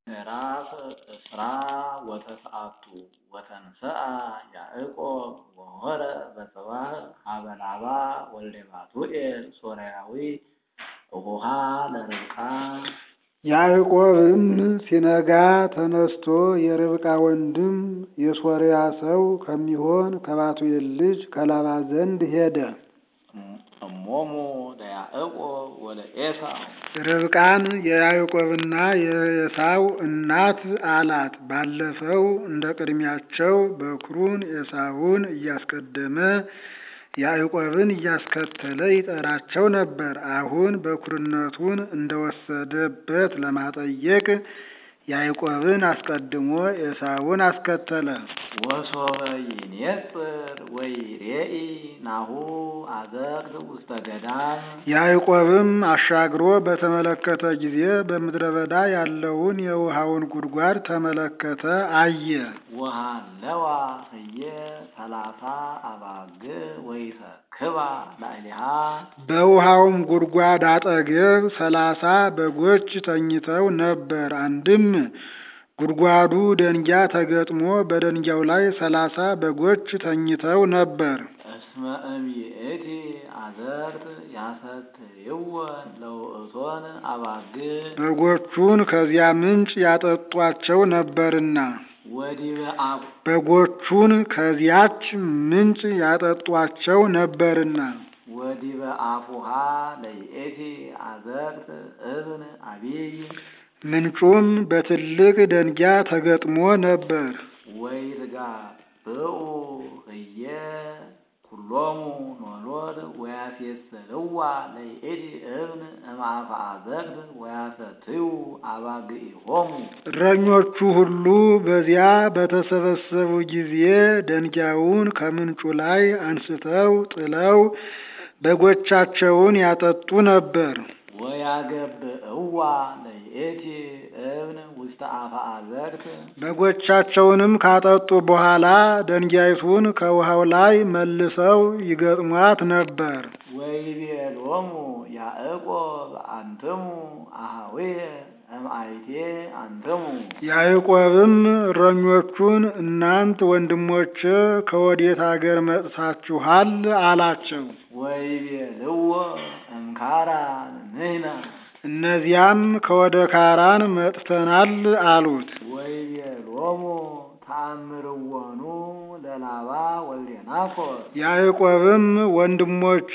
ምዕራፍ እስራ ወተስዓቱ ወተንሥአ ያዕቆብ ወሖረ በጽባሕ ሀበ ላባ ወልደ ባቱኤል ሶርያዊ እኹሃ ለርብቃ። ያዕቆብም ሲነጋ ተነስቶ የርብቃ ወንድም የሶርያ ሰው ከሚሆን ከባቱኤል ልጅ ከላባ ዘንድ ሄደ። እሞሙ ለያዕቆብ ወለዔሳው ርብቃን የያዕቆብና የዔሳው እናት አላት። ባለፈው እንደ ቅድሚያቸው በኵሩን ዔሳውን እያስቀደመ ያዕቆብን እያስከተለ ይጠራቸው ነበር። አሁን በኵርነቱን እንደወሰደበት ለማጠየቅ ያዕቆብን አስቀድሞ ዔሳውን አስከተለ። ወሶበ ይኔጽር ወይሬኢ ናሁ አዘቅት ውስተ ገዳም። ያዕቆብም አሻግሮ በተመለከተ ጊዜ በምድረ በዳ ያለውን የውሃውን ጉድጓድ ተመለከተ፣ አየ። ወሃለዋ ህየ ሰላሳ አባግዕ ወይሰክባ ላዕሌሃ። በውሃውም ጉድጓድ አጠገብ ሰላሳ በጎች ተኝተው ነበር። አንድም ጉድጓዱ ደንጊያ ተገጥሞ በደንጊያው ላይ ሰላሳ በጎች ተኝተው ነበር። እስመ እምይእቲ አዘርት ያሰትይወን ለውእቶን አባግዕ በጎቹን ከዚያ ምንጭ ያጠጧቸው ነበርና ወዲበ አብ በጎቹን ከዚያች ምንጭ ያጠጧቸው ነበርና ወዲበ አፉሃ ለይእቲ አዘቅት እብን አቢይ ምንጩም በትልቅ ደንጊያ ተገጥሞ ነበር። ወይትጋብኡ ህየ ኩሎሙ ኖሎድ ወያሴስልዋ ለይእቲ እብን እምአፈ አዘቅት ወያሰትዩ አባግዒሆሙ። እረኞቹ ሁሉ በዚያ በተሰበሰቡ ጊዜ ደንጊያውን ከምንጩ ላይ አንስተው ጥለው በጎቻቸውን ያጠጡ ነበር። ወያገብእዋ ለይእቲ እብን ውስተ አፈ አዘቅት በጎቻቸውንም ካጠጡ በኋላ ደንጊያይቱን ከውሃው ላይ መልሰው ይገጥሟት ነበር። ወይቤሎሙ ያዕቆብ አንትሙ አኀዊየ እምአይቴ አንትሙ። ያዕቆብም እረኞቹን እናንት ወንድሞቼ ከወዴት አገር መጥታችኋል? አላቸው። ወይቤልዎ እምካራን ንሕነ እነዚያም ከወደ ካራን መጥተናል አሉት። ወይቤሎሙ ተአምርዎኑ ለላባ ወልደ ናኮር ያዕቆብም ወንድሞች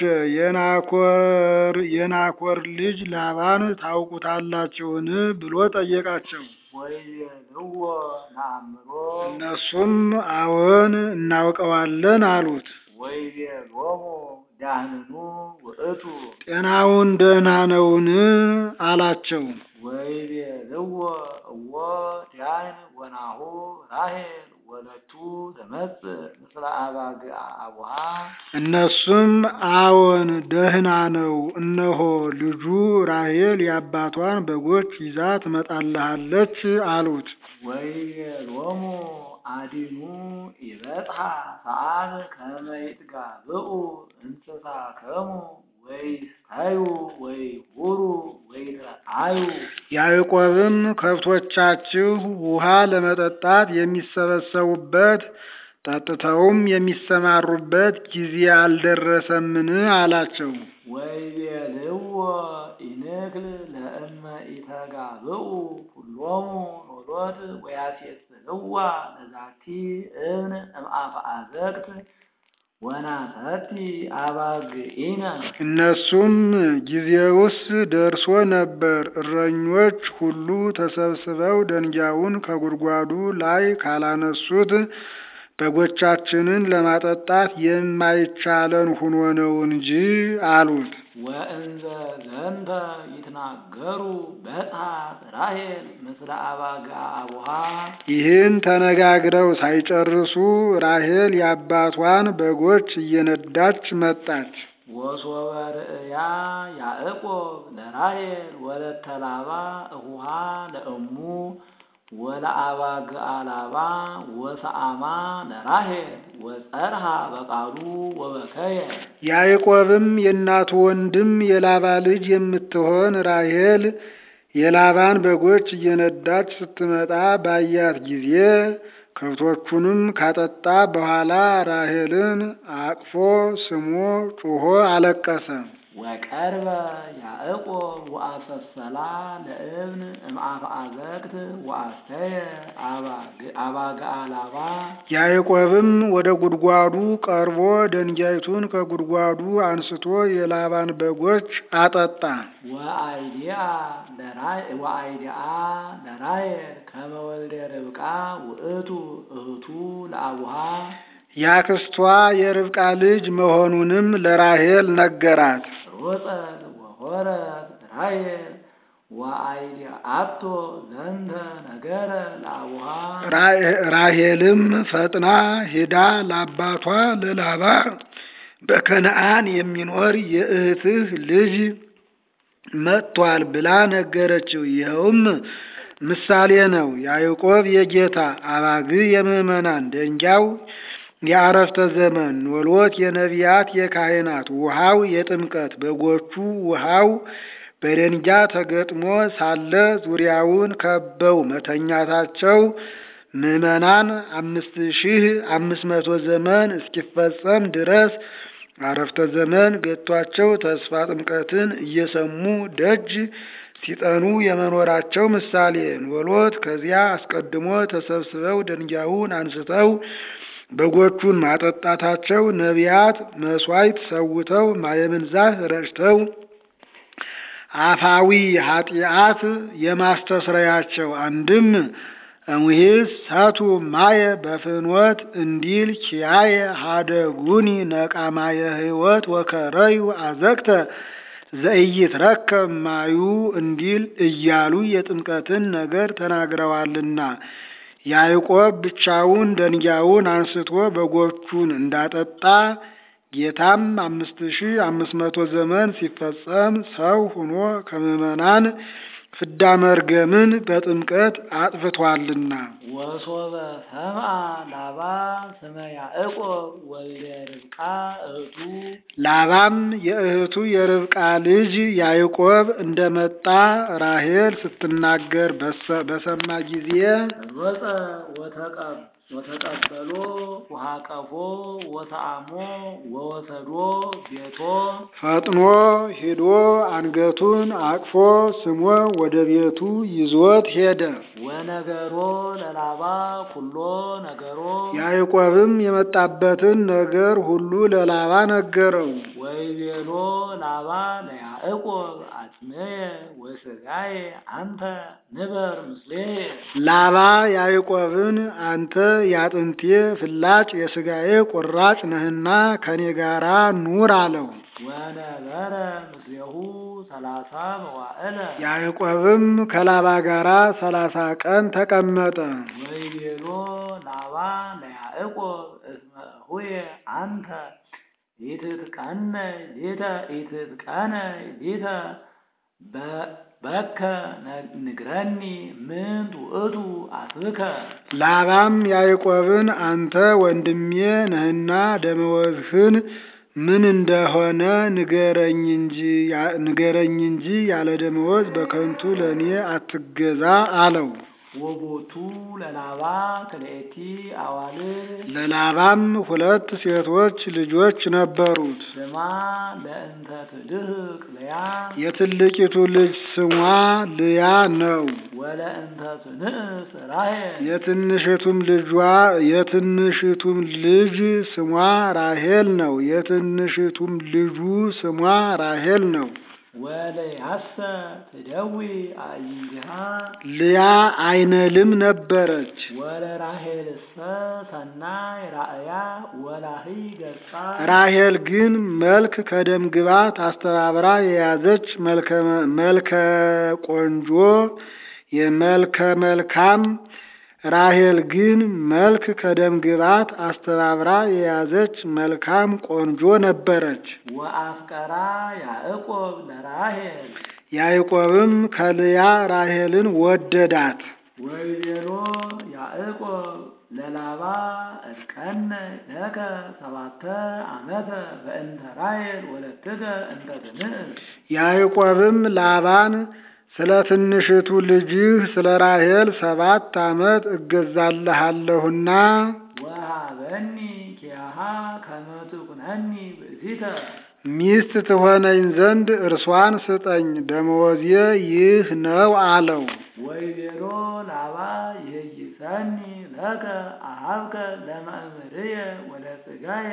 የናኮር የናኮር ልጅ ላባን ታውቁታላችሁን? ብሎ ጠየቃቸው። ወይቤልዎ ነአምሮ እነሱም አዎን እናውቀዋለን አሉት። ወይቤሎሙ ዳህንኑ ውእቱ ጤናውን ደህና ነውን? አላቸው። ወይቤልዎ እዎ ዳህን ወናሁ ራሔል ወለቱ ተመጽእ ምስለ አባግዓ አቡሃ እነሱም አዎን ደህና ነው፣ እነሆ ልጁ ራሔል የአባቷን በጎች ይዛ ትመጣልሃለች አሉት። ወይቤሎሙ አዲኑ ይበጽሐ ሰዓት ከመ ይትጋብኡ እንስሳከሙ ወይስተዩ ወይሁሩ ወይትረአዩ ያዕቆብም ከብቶቻችሁ ውሃ ለመጠጣት የሚሰበሰቡበት ጠጥተውም የሚሰማሩበት ጊዜ አልደረሰምን? አላቸው። ወይቤልዎ ኢንክል ለእመ ኢተጋብኡ ኩሎሙ ኖሎት ወያሴስልዋ ለዛቲ እብን እምአፈ አዘቅት ወናሰቲ አባግዒነ እነሱም ጊዜውስ ደርሶ ነበር። እረኞች ሁሉ ተሰብስበው ደንጊያውን ከጉድጓዱ ላይ ካላነሱት በጎቻችንን ለማጠጣት የማይቻለን ሁኖ ነው እንጂ አሉት። ወእንዘ ዘንተ ይትናገሩ በጽሐት ራሔል ምስለ አባግዓ አቡሃ ይህን ተነጋግረው ሳይጨርሱ ራሔል የአባቷን በጎች እየነዳች መጣች። ወሶበ ርእያ ያዕቆብ ለራሔል ወለተ ላባ እኹሃ ለእሙ ወለአባግዓ ላባ ወሰአማ ለራሔል ወጸርሃ በቃሉ ወበከየ ያዕቆብም የእናቱ ወንድም የላባ ልጅ የምትሆን ራሔል የላባን በጎች እየነዳች ስትመጣ ባያት ጊዜ ከብቶቹንም ካጠጣ በኋላ ራሔልን አቅፎ ስሞ ጩሆ አለቀሰ። ወቀርበ ያዕቆብ ወአሰሰላ ለእብን እምአፈ አዘቅት ወአስተየ አባግዓ ላባ ያዕቆብም ወደ ጉድጓዱ ቀርቦ ደንጋይቱን ከጉድጓዱ አንስቶ የላባን በጎች አጠጣ። ወአይዲአ ወአይዲአ ለራሔል ከመ ወልደ ርብቃ ውእቱ እህቱ ለአቡሃ ያክስቷ የርብቃ ልጅ መሆኑንም ለራሔል ነገራት። ሮጸት ወሆረት ራሔል ወአይዲአቶ ዘንተ ነገረ ለአቡሃ ራሔልም ፈጥና ሄዳ ለአባቷ ለላባ በከነአን የሚኖር የእህትህ ልጅ መጥቷል ብላ ነገረችው። ይኸውም ምሳሌ ነው። ያዕቆብ የጌታ አባግ የምዕመናን ደንጊያው የአረፍተ ዘመን ኖሎት የነቢያት የካህናት ውሃው የጥምቀት በጎቹ ውሃው በደንጊያ ተገጥሞ ሳለ ዙሪያውን ከበው መተኛታቸው ምዕመናን አምስት ሺህ አምስት መቶ ዘመን እስኪፈጸም ድረስ አረፍተ ዘመን ገጥቷቸው ተስፋ ጥምቀትን እየሰሙ ደጅ ሲጠኑ የመኖራቸው ምሳሌ ኖሎት ከዚያ አስቀድሞ ተሰብስበው ደንጊያውን አንስተው በጎቹን ማጠጣታቸው ነቢያት መሥዋዕት ሰውተው ማየምንዛህ ረጭተው አፋዊ ኃጢአት የማስተስረያቸው አንድም እምሂስ ሰቱ ማየ በፍኖት እንዲል ኪያየ ሀደጉኒ ነቃማየ ሕይወት ወከረዩ አዘቅተ ዘኢይትረከብ ማዩ እንዲል እያሉ የጥምቀትን ነገር ተናግረዋልና ያዕቆብ ብቻውን ደንጊያውን አንስቶ በጎቹን እንዳጠጣ ጌታም አምስት ሺህ አምስት መቶ ዘመን ሲፈጸም ሰው ሆኖ ከምዕመናን ፍዳ መርገምን በጥምቀት አጥፍቷልና። ወሶበ ሰምአ ላባ ስመ ያዕቆብ ወልደ ርብቃ እህቱ ላባም የእህቱ የርብቃ ልጅ ያዕቆብ እንደመጣ ራሔል ስትናገር በሰማ ጊዜ ሮጸ ወተቀብ ወተቀበሎ ውሃቀፎ ወተአሞ ወወሰዶ ቤቶ ፈጥኖ ሂዶ አንገቱን አቅፎ ስሞ ወደ ቤቱ ይዞት ሄደ። ወነገሮ ለላባ ኩሎ ነገሮ ያዕቆብም የመጣበትን ነገር ሁሉ ለላባ ነገረው። ወይቤሎ ላባ ለያዕቆብ አጽምየ ወሥጋየ አንተ ንበር ምስሌየ ላባ ያዕቆብን አንተ የአጥንቴ ፍላጭ የሥጋዬ ቁራጭ ነህና ከኔ ጋራ ኑር አለው። ወነበረ ምስሌሁ ሰላሳ መዋዕለ ያዕቆብም ከላባ ጋራ ሰላሳ ቀን ተቀመጠ። ወይቤሎ ላባ ለያዕቆብ እስመ እሁየ አንተ ኢትትቀነ ሊተ ኢትትቀነ ሊተ በከ ንግረኒ ምንት ውእቱ አስብከ ላባም ያዕቆብን አንተ ወንድሜ ነህና ደመወዝህን ምን እንደሆነ ንገረኝ እንጂ ንገረኝ እንጂ ያለ ደመወዝ በከንቱ ለእኔ አትገዛ አለው። ወቦቱ ለላባ ክልኤቲ አዋልድ ለላባም ሁለት ሴቶች ልጆች ነበሩት። ስማ ለእንተ ትልህቅ ልያ የትልቂቱ ልጅ ስሟ ልያ ነው። ወለእንተ ትንእስ ራሔል የትንሽቱም ልጇ የትንሽቱም ልጅ ስሟ ራሔል ነው። የትንሽቱም ልጁ ስሟ ራሔል ነው። ወለያሰ ትደዊ አዕይንቲሃ ልያ አይነልም ነበረች። ወለራሔልሰ ሰናይ ራእያ ወላሂ ገጻ ራሔል ግን መልክ ከደም ግባት አስተባብራ የያዘች መልከ ቆንጆ የመልከ መልካም ራሔል ግን መልክ ከደም ግባት አስተባብራ የያዘች መልካም ቆንጆ ነበረች። ወአፍቀራ ያዕቆብ ለራሔል ያዕቆብም ከልያ ራሔልን ወደዳት። ወይቤሎ ያዕቆብ ለላባ እርቀነ ለከ ሰባተ ዓመተ በእንተ ራሔል ወለትከ እንተ ትንእስ ያዕቆብም ላባን ስለ ትንሽቱ ልጅህ ስለ ራሔል ሰባት ዓመት እገዛልሃለሁና ወሃበኒ ኪያሃ ከመ ትኩነኒ ብእሲተ ሚስት ትሆነኝ ዘንድ እርሷን ስጠኝ፣ ደመወዜ ይህ ነው አለው። ወይቤሎ ላባ ይሄይሰኒ ለከ አሃብከ ለመእምርየ ወለሥጋየ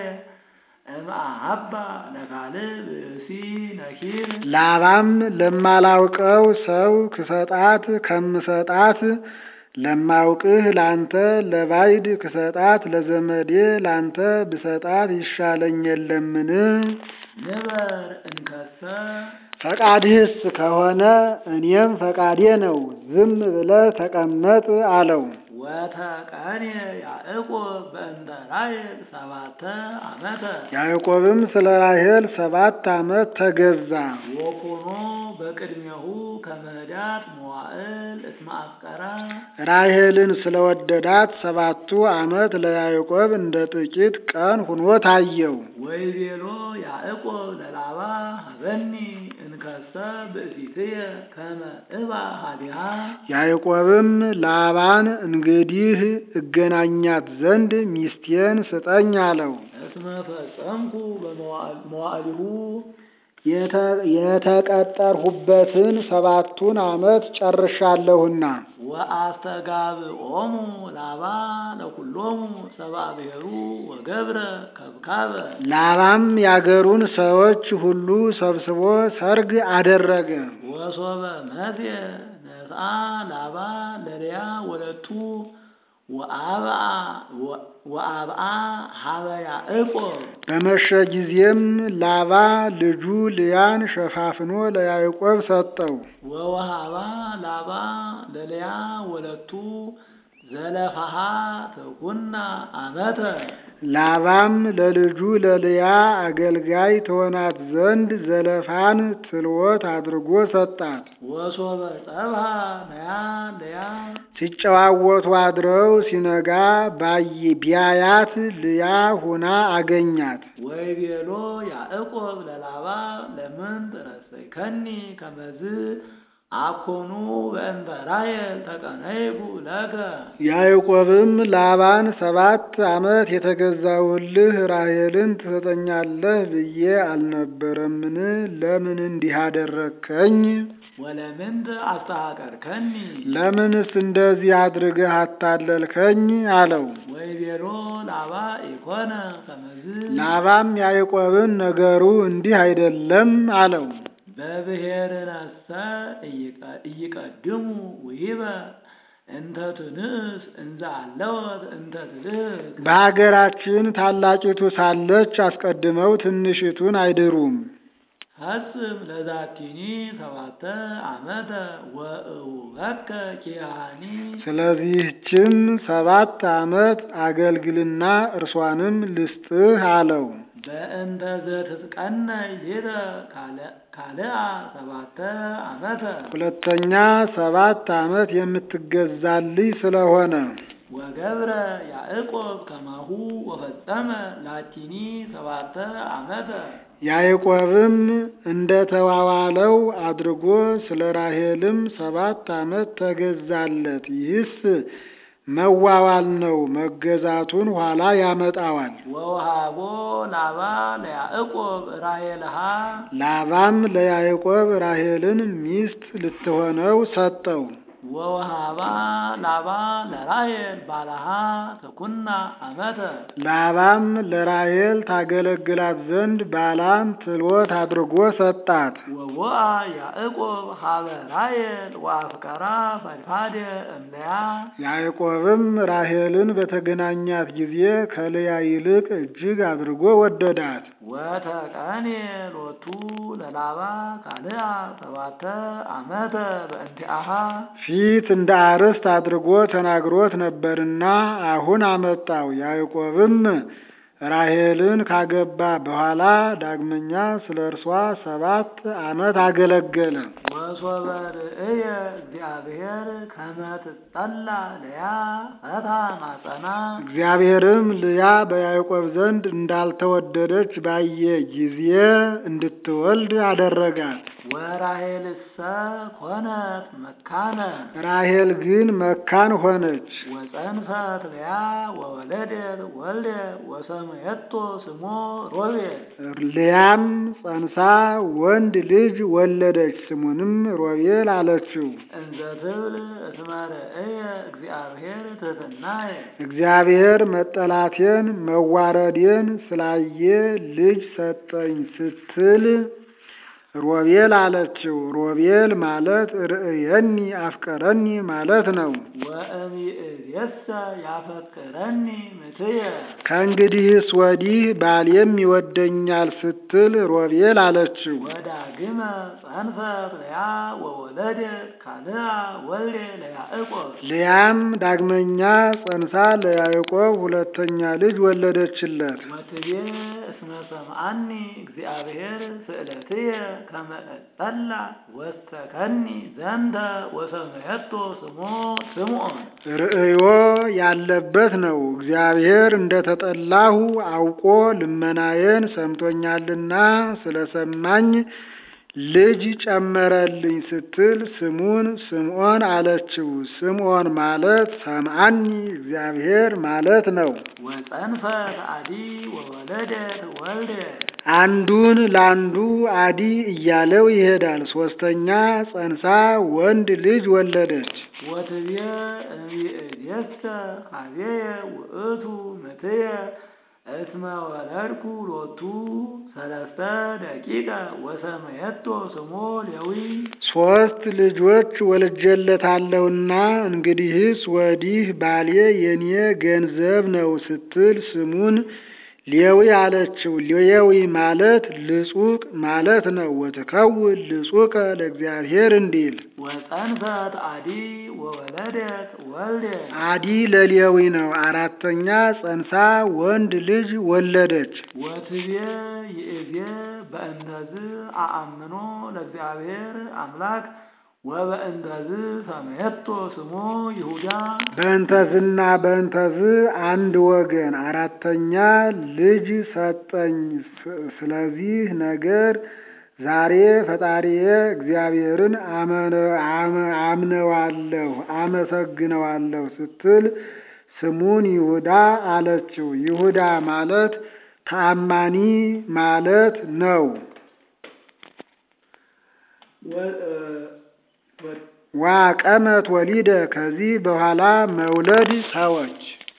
እምአሃባ ለካልእ ብእሲ ነኪር ላባም ለማላውቀው ሰው ክሰጣት ከምሰጣት ለማውቅህ ላንተ ለባይድ ክሰጣት ለዘመዴ ላንተ ብሰጣት ይሻለኝ የለምን? ንበር እንከሰ ፈቃድህስ ከሆነ እኔም ፈቃዴ ነው፣ ዝም ብለህ ተቀመጥ አለው። ወተቀኔ ያዕቆብ በእንተ ራሔል ሰባተ ዓመተ ያዕቆብም ስለ ራሔል ሰባት ዓመት ተገዛ። ወኮኖ በቅድሜሁ ከመህዳት መዋዕል እስመ አፍቀራ ራሔልን ስለወደዳት ሰባቱ ዓመት ለያዕቆብ እንደ ጥቂት ቀን ሁኖ ታየው። ወይቤሎ ያዕቆብ ለላባ ሀበኒ እንከሰ ብእሲትየ ከመ እባ ሀዲሃ ያዕቆብም ላባን እንግዲህ እገናኛት ዘንድ ሚስቴን ስጠኝ አለው። እስመ ፈጸምኩ በመዋዕሊሁ የተ- የተቀጠርሁበትን ሰባቱን ዓመት ጨርሻለሁና ወአስተጋብኦሙ ላባ ለኩሎሙ ሰብአ ብሔሩ ወገብረ ከብካበ ላባም ያገሩን ሰዎች ሁሉ ሰብስቦ ሰርግ አደረገ። ወሶበ መትየ ነስአ ላባ ለልያ ወለቱ ወአብአ ወአብአ ሀበ ያዕቆብ በመሸ ጊዜም ላባ ልጁ ልያን ሸፋፍኖ ለያዕቆብ ሰጠው። ወወሃባ ላባ ለልያ ወለቱ ዘለፋሃ ተኩና አመተ ላባም ለልጁ ለልያ አገልጋይ ትሆናት ዘንድ ዘለፋን ትልወት አድርጎ ሰጣት። ወሶበ ጸብሃ ነያ ለያ ሲጨዋወቱ አድረው ሲነጋ ባይ ቢያያት ልያ ሁና አገኛት። ወይቤሎ ያዕቆብ ለላባ ለምን ትረሰይከኒ ከመዝ አኮኑ በእንተ ራሔል ተቀነይኩ ለከ ያዕቆብም ላባን ሰባት ዓመት የተገዛውልህ ራሔልን ትሰጠኛለህ ብዬ አልነበረምን? ለምን እንዲህ አደረግከኝ? ወለምንት አስተሐቀርከኒ ለምንስ እንደዚህ አድርገህ አታለልከኝ? አለው። ወይቤሎ ላባ ኢኮነ ከመዝ ላባም ያዕቆብን ነገሩ እንዲህ አይደለም አለው። በብሔርነሰ እይቀድሙ ውሂበ እንተ ትንእስ እንዘ አለወት እንተ ትልህቅ በሀገራችን ታላቂቱ ሳለች አስቀድመው ትንሽቱን አይድሩም። ፈጽም ለዛቲኒ ሰባተ ዓመተ ወእውከ ኪያኒ ስለዚህችም ሰባት ዓመት አገልግልና እርሷንም ልስጥህ አለው። በእንተ ዘትትቀነይ ሌተ ካልአ ሰባተ ዓመተ ሁለተኛ ሰባት ዓመት የምትገዛልኝ ስለሆነ ወገብረ ያዕቆብ ከማሁ ወፈጸመ ላቲኒ ሰባተ ዓመተ ያዕቆብም እንደ ተዋዋለው አድርጎ ስለ ራሔልም ሰባት ዓመት ተገዛለት። ይህስ መዋዋል ነው፣ መገዛቱን ኋላ ያመጣዋል። ወውሃቦ ላባ ለያዕቆብ ራሔልሃ ላባም ለያዕቆብ ራሔልን ሚስት ልትሆነው ሰጠው። ወውሃባ ላባ ለራሔል ባልሃ ተኩና ዓመተ ላባም ለራሔል ታገለግላት ዘንድ ባላን ትልወት አድርጎ ሰጣት። ወቦአ ያዕቆብ ሀበ ራሔል ወአፍቀራ ፈድፋደ እምለያ ያዕቆብም ራሔልን በተገናኛት ጊዜ ከልያ ይልቅ እጅግ አድርጎ ወደዳት። ወተቀኔ ሎቱ ለላባ ካልአ ሰባተ ዓመተ በእንቲአሃ ፊት እንደ አርስት አድርጎ ተናግሮት ነበርና አሁን አመጣው። ያዕቆብም ራሔልን ካገባ በኋላ ዳግመኛ ስለ እርሷ ሰባት ዓመት አገለገለ። ወሶበ ርእየ እግዚአብሔር ከመ ትጠላ ለያ ፈታ ማጸና እግዚአብሔርም ልያ በያዕቆብ ዘንድ እንዳልተወደደች ባየ ጊዜ እንድትወልድ አደረጋት። ወራሔልሰ ኮነት መካነ ራሔል ግን መካን ሆነች። ወፀንሰት ለያ ወወለደት ወልደ ወሰመየቶ ስሞ ሮቤል ልያም ጸንሳ ወንድ ልጅ ወለደች። ስሙንም ሮቤል አለችው። እንዘ ትብል እስመ ርእየ እግዚአብሔር ትሕትናየ እግዚአብሔር መጠላቴን መዋረዴን ስላየ ልጅ ሰጠኝ ስትል ሮቤል አለችው። ሮቤል ማለት ርእየኒ አፍቀረኒ ማለት ነው። ወእምይእዜሰ ያፈቅረኒ ምትየ ከእንግዲህስ ወዲህ ባሌም ይወደኛል ስትል ሮቤል አለችው። ወዳግመ ጸንሰት ለያ ወወለደት ካልአ ወልደ ለያዕቆብ ልያም ዳግመኛ ጸንሳ ለያዕቆብ ሁለተኛ ልጅ ወለደችለት። ወትቤ እስመ ሰምዓኒ እግዚአብሔር ስእለትየ ከመ እጠላ ወስተከኒ ዘንተ ወሰመየቶ ስሞ ስምዖን ርእዮ ያለበት ነው። እግዚአብሔር እንደተጠላሁ አውቆ ልመናዬን ሰምቶኛልና ስለሰማኝ ልጅ ጨመረልኝ ስትል ስሙን ስምዖን አለችው። ስምዖን ማለት ሰምዓኒ እግዚአብሔር ማለት ነው። ወጸንፈት አዲ ወወለደት ወልደ አንዱን ለአንዱ አዲ እያለው ይሄዳል። ሶስተኛ ጸንሳ ወንድ ልጅ ወለደች። ወትቤ እምይእዜሰ ኀቤየ ውእቱ ምትየ እስመ ወለድኩ ሎቱ ሰለስተ ደቂቀ ወሰመየቶ ስሞ ሌዊ ሶስት ልጆች ወልጄለታለሁና እንግዲህስ ወዲህ ባሌ የኔ ገንዘብ ነው ስትል ስሙን ሌዊ አለችው። ሌዊ ማለት ልጹቅ ማለት ነው። ወትከውን ልጹቀ ለእግዚአብሔር እንዲል ወጸንሰት አዲ ወወለደት ወልደ አዲ ለሌዊ ነው። አራተኛ ጸንሳ ወንድ ልጅ ወለደች። ወትቤ ይእዜ በእንተዝ አአምኖ ለእግዚአብሔር አምላክ ወበእንተዝ ሰመየቶ ስሞ ይሁዳ በእንተዝና በእንተዝ አንድ ወገን አራተኛ ልጅ ሰጠኝ። ስለዚህ ነገር ዛሬ ፈጣሪዬ እግዚአብሔርን አምነዋለሁ አመሰግነዋለሁ ስትል ስሙን ይሁዳ አለችው። ይሁዳ ማለት ተአማኒ ማለት ነው። ዋቀመት ወሊደ ከዚህ በኋላ መውለድ ተወች።